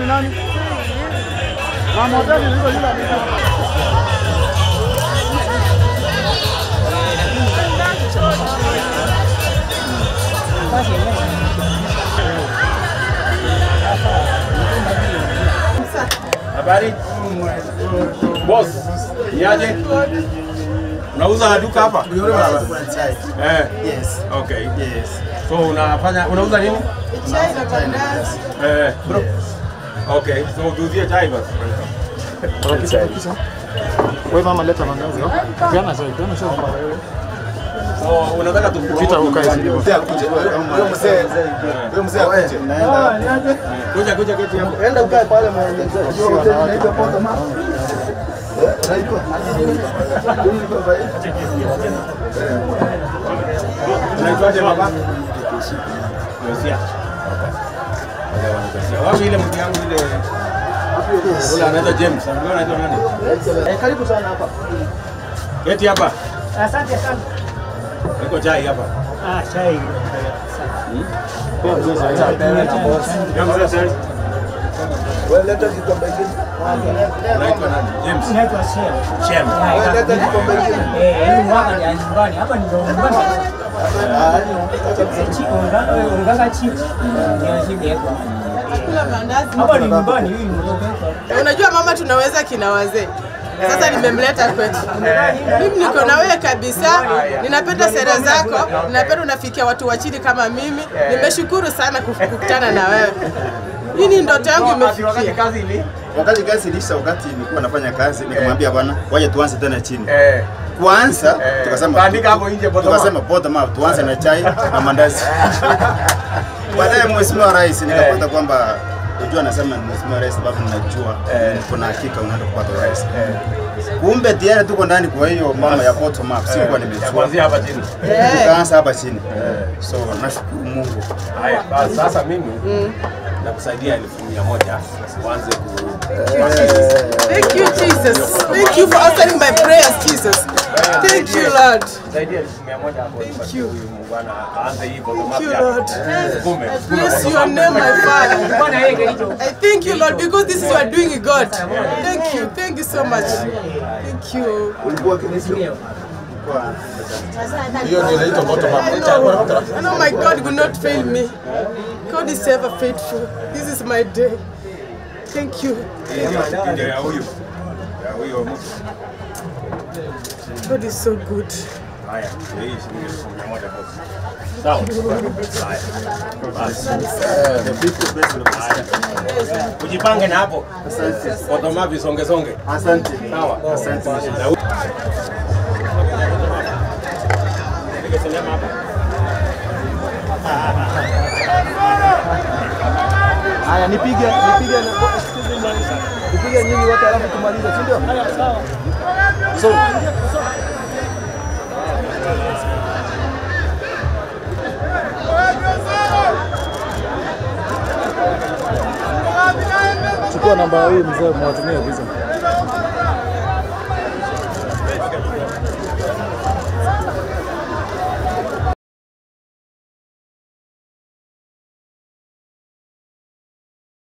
nani? Mama hoteli ziko zile. Habari? Boss, niaje? Unauza duka hapa? Eh. Yes. Okay. Yes. So unafanya unauza nini? Chai na mandazi. Eh. Okay. So tuuzie chai basi. Kisha kisha. Wewe mama leta mandazi. oh. Peana chai, peana chai. So unataka tu Pita ukae chini. Mzee akuje. Huyo mzee. Huyo mzee akuje. Naenda. kuja kuja keti hapo. Enda ukae pale mwenyewe. Hiyo hoteli inaitwa Poto Ma. Unaitwa? Unaitwaje baba? Yosia. Wapi ile mtu yangu ile Ule anaitwa James. Wewe unaitwa nani? Eh, karibu sana hapa. Keti hapa. Asante sana. Iko chai hapa. Ah, chai. Yangu chai. Wewe leta kikombe kingine. Unaitwa nani? James. Naitwa Shem. Shem. Wewe leta kikombe kingine. Eh, hii mwaka ni ya nyumbani. Hapa ni ndo nyumbani. Ah, Chi unga unga chi. Ni shimekwa. Kula mandazi. Hapa ni nyumbani hii ndio Unajua mama tunaweza kina wazee. Sasa nimemleta kwetu. Mimi niko na wewe kabisa. Ninapenda sera zako. Ninapenda unafikia watu wa chini kama mimi. Nimeshukuru sana kuf- kukutana na wewe. Hii ni ndoto yangu imefikia. kazi ili. Wakati kazi ilisha, wakati nilikuwa nafanya kazi, nikamwambia bwana, waje tuanze tena chini. Eh. Kwanza Eh, tukasema bandika hapo nje bottom up. tukasema bottom up, tuanze na chai na mandazi. Baadaye mheshimiwa rais nikapata kwamba unajua anasema ni mheshimiwa rais sababu ninajua niko na hakika unaenda kupata urais. Kumbe tayari tuko ndani, kwa hiyo mama ya bottom up sikuwa nimejua. Kuanzia hapa chini. Tukaanza hapa chini. So nashukuru Mungu. Haya, basi sasa mimi nakusaidia elfu mia moja uanze ku Thank you Jesus. Thank you for answering my prayers Jesus. Thank you Lord. saidia elfu mia moja hapo nipatie huyu bwana aanze hii bottom up Thank you, yake. Lord. Eh, Kume. Bless your name my Father. Bwana yeye kilicho. I thank you, Lord, because this is you are doing, God. Thank you, thank you so much. Thank you. Ulikuwa kinisio. I know, I know my God will not fail me. God is ever faithful. This is my day. Thank you. Ndio ya huyu. Ya huyo mtu. God is so good. Haya, ndio hii shilingi elfu mia moja boss. Sawa. Haya. Basi. The people best Haya. Ujipange na hapo. Bottom up isonge songe. Asante. Sawa. Asante. Na huyu- Ningesimama hapa. Haya, nipige nipige nipige nyinyi wote alafu tumalize, si ndio? So, Chukua namba hii mzee, mwatumie visa.